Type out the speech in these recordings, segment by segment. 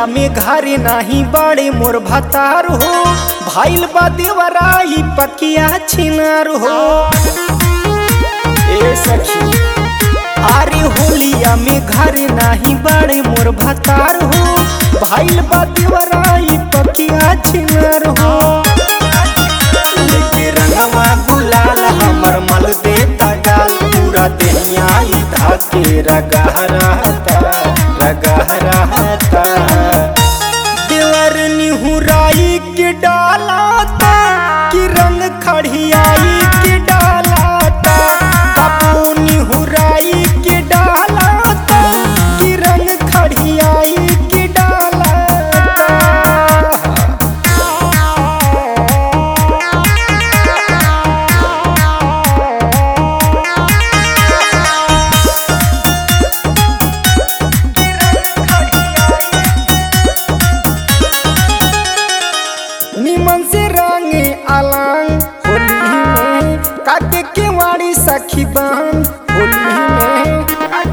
होलिया में घरे नाही बड़े मोर भतार हो भाईल बा देवराई पकिया छिनार हो ए सखी अरे होलिया में घरे नाही बड़े मोर भतार हो भाईल बा देवराई पकिया छिनार हो लेके रंगवा गुलाल हमर मल देता गाल पूरा देहिया ई धाके रगा रहता रगा रहता देवर निहुराई के डालाता कि रंग खड़ियाई के डालाता बाबू निहुराई के डालाता कि रंग खड़ियाई के डालाता निमन से रंगे अलंग होली में काके के वाड़ी सखी बहन होली में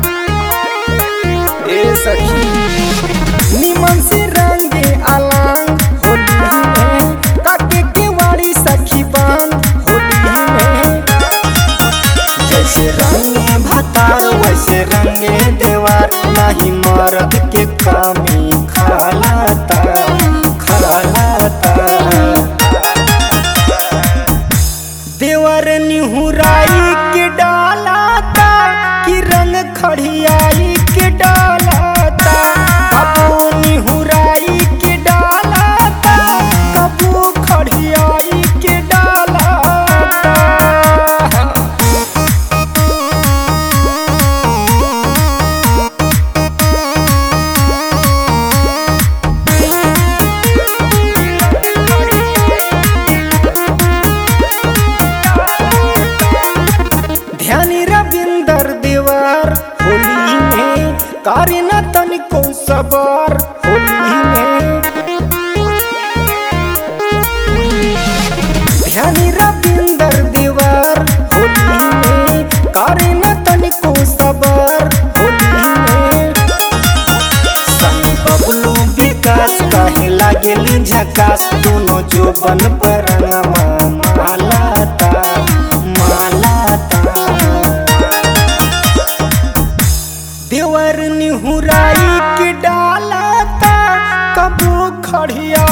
ए सखी निमन से रंगे अलंग होली में काके के वाड़ी सखी बहन होली में जैसे रंगे भतार वैसे रंगे देवार नहीं मर्द के कमी खालाता खालाता देवर निहुराई के डालाता कि रंग खड़ियाई के डालाता कबू निहुराई के डालाता कबू खड़ियाई के डालाता ध्यानी रविंदर देवर होली में कार्य न तनिको सबर होली में ध्यानी रविंदर देवर होली में कार्य न तनिको सबर होली में सनी बबलू विकास कहे लागेली झकास दोनों जो बन पर मालाता मालाता देवर निहुराई के डालाता कबू खड़िया